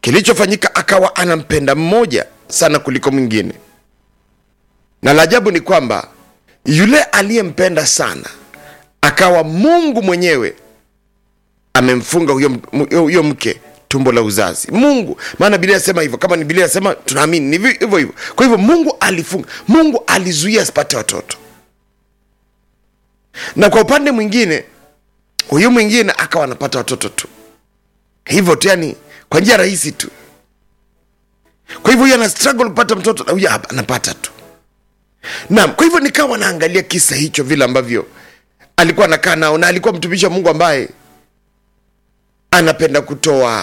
kilichofanyika akawa anampenda mmoja sana kuliko mwingine na la ajabu ni kwamba yule aliyempenda sana akawa mungu mwenyewe amemfunga huyo, huyo, huyo mke tumbo la uzazi mungu maana biblia inasema hivyo kama ni biblia inasema tunaamini ni hivyo hivyo hivyo kwa hivyo mungu alifunga mungu alizuia asipate watoto na kwa upande mwingine huyu mwingine akawa anapata watoto tu hivyo tu yani kwa njia rahisi tu kwa hivyo huyu ana struggle kupata mtoto na huyu hapa anapata tu naam kwa hivyo nikawa naangalia kisa hicho vile ambavyo alikuwa anakaa nao na alikuwa mtumishi wa mungu ambaye anapenda kutoa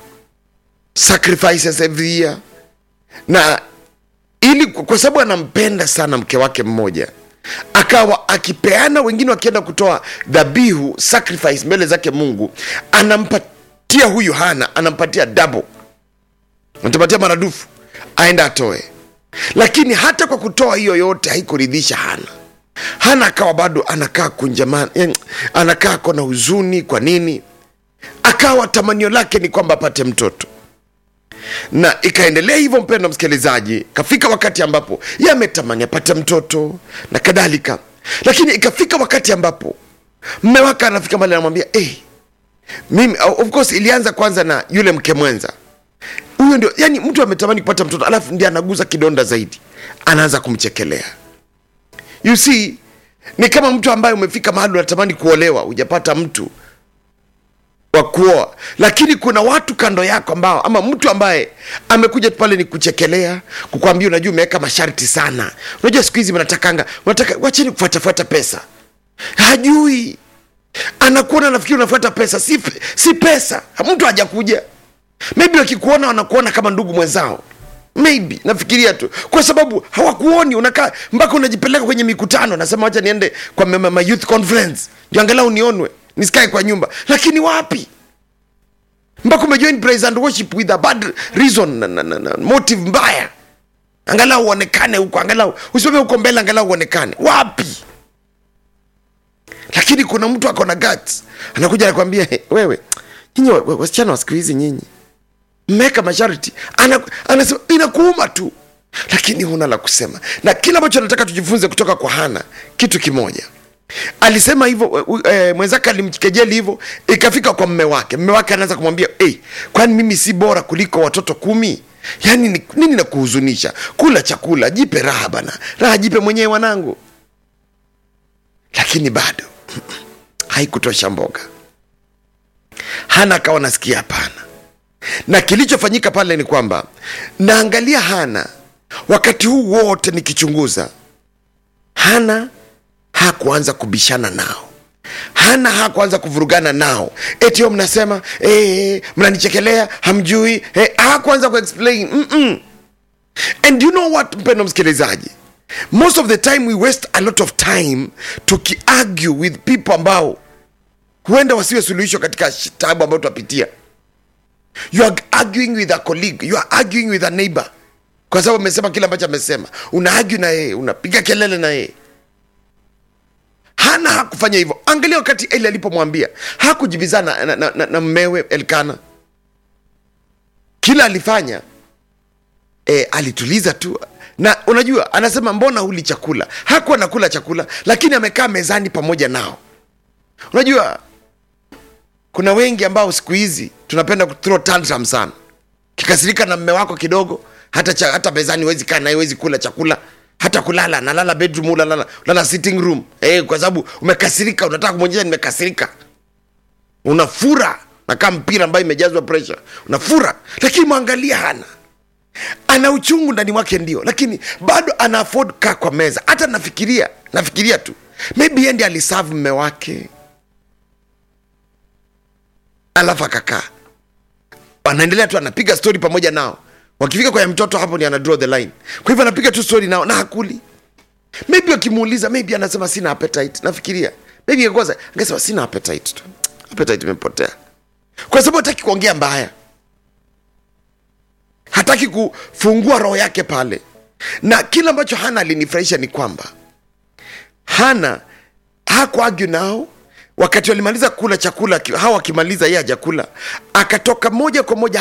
sacrifices every year na ili kwa sababu anampenda sana mke wake mmoja akawa akipeana wengine wakienda kutoa dhabihu sacrifice mbele zake mungu anampatia huyu hana anampatia double anampatia maradufu aenda atoe lakini hata kwa kutoa hiyo yote haikuridhisha hana hana akawa bado anakaa kunjamana yani, anakaa kona huzuni kwa nini akawa tamanio lake ni kwamba apate mtoto na ikaendelea hivyo mpendo msikilizaji kafika wakati ambapo ye ametamani apate mtoto na kadhalika lakini ikafika wakati ambapo mme wake anafika mali anamwambia hey, mimi of course ilianza kwanza na yule mke mwenza huyo ndio yani mtu ametamani kupata mtoto alafu ndi anaguza kidonda zaidi anaanza kumchekelea you see ni kama mtu ambaye umefika mahali unatamani kuolewa hujapata mtu wa kuoa lakini kuna watu kando yako ambao ama mtu ambaye amekuja pale ni kuchekelea kukwambia unajua umeweka masharti sana unajua siku hizi mnatakanga unataka wacheni kufuatafuata pesa hajui anakuona nafikiri unafuata pesa si, si pesa mtu hajakuja maybe wakikuona wanakuona kama ndugu mwenzao maybe nafikiria tu kwa sababu hawakuoni unakaa mpaka unajipeleka kwenye mikutano nasema wacha niende kwa ma, ma youth conference ndio angalau nionwe nisikae kwa nyumba lakini wapi mpaka umejoin praise and worship with a bad reason na, na, na, na, motive mbaya angalau uonekane huko angalau usimame huko mbele angalau uonekane wapi lakini kuna mtu ako na guts anakuja anakwambia hey, wewe nyinyi wasichana wa siku hizi nyinyi mmeweka masharti ana, anasema inakuuma tu lakini huna la kusema na kile ambacho nataka tujifunze kutoka kwa hana kitu kimoja alisema hivyo e, mwenzake alimkejeli hivyo ikafika kwa mme wake mme wake anaanza kumwambia hey, kwani mimi si bora kuliko watoto kumi yaani ni, nini na kuhuzunisha kula chakula jipe raha bana raha jipe mwenyewe wanangu lakini bado haikutosha mboga hana akawa nasikia hapana na kilichofanyika pale ni kwamba naangalia hana wakati huu wote nikichunguza hana hakuanza kubishana nao hana hakuanza kuvurugana nao etio mnasema ee, mnanichekelea hamjui ee, hakuanza kuexplain Mm-mm. and you know what mpendo msikilizaji most of the time we waste a lot of time tukiargue with people ambao huenda wasiwe suluhisho katika tabu ambayo tunapitia you are arguing with a colleague you are arguing with a neighbor kwa sababu amesema kile ambacho amesema una argue na yeye unapiga kelele na yeye hana hakufanya hivyo angalia wakati eli alipomwambia hakujibizana na, na, na, na mmewe elkana kila alifanya e, alituliza tu na unajua anasema mbona huli chakula hakuwa nakula chakula lakini amekaa mezani pamoja nao unajua kuna wengi ambao siku hizi tunapenda kuthrow tantrum sana kikasirika na mme wako kidogo hata, cha, hata mezani wezi kaa naye wezi kula chakula hata kulala nalala bedroom ulalala lala sitting room eh, kwa sababu umekasirika unataka kumwonyesha nimekasirika unafura nakaa mpira ambayo imejazwa pressure unafura lakini mwangalia hana ana uchungu ndani mwake ndio lakini bado ana afford kaa kwa meza hata nafikiria nafikiria tu maybe yeye ndiye alisavu mme wake alafu akakaa anaendelea tu anapiga story pamoja nao wakifika kwa ya mtoto hapo ni ana draw the line kwa hivyo anapiga tu story nao na hakuli maybe wakimuuliza maybe anasema sina appetite nafikiria maybe kwanza angesema sina appetite tu appetite imepotea kwa sababu hataki kuongea mbaya hataki kufungua roho yake pale na kile ambacho hana alinifurahisha ni kwamba hana hakuagu nao wakati walimaliza kula chakula hawa wakimaliza yeye hajakula akatoka moja kwa moja